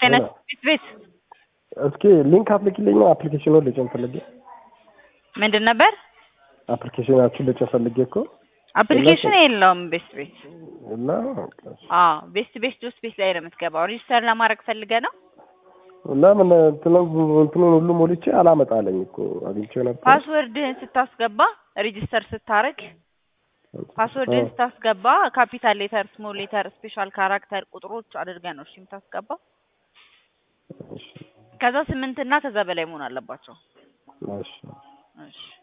ጤና ቤት ቤት እስኪ ሊንክ አፕሊኬሽን አፕሊኬሽኑ ልጭን ፈልጌ ምንድን ነበር? አፕሊኬሽናችን ልጭን ፈልጌ እኮ አፕሊኬሽን የለውም ቤስት ቤት። እና አዎ ቤስት ቤት ዶስ ቤት ላይ ነው የምትገባው። ሬጅስተር ለማድረግ ፈልገ ነው። ለምን እንትኑን ሁሉ ሞልቼ አላመጣለኝ እኮ አግኝቼው ነበር። ፓስወርድህን ስታስገባ ሬጅስተር ስታረግ ፓስወርድህን ስታስገባ ካፒታል ሌተር፣ ስሞል ሌተር፣ ስፔሻል ካራክተር ቁጥሮች አድርገህ ነው እሺ የምታስገባው። ከዛ ስምንት እና ከዛ በላይ መሆን አለባቸው። እሺ እሺ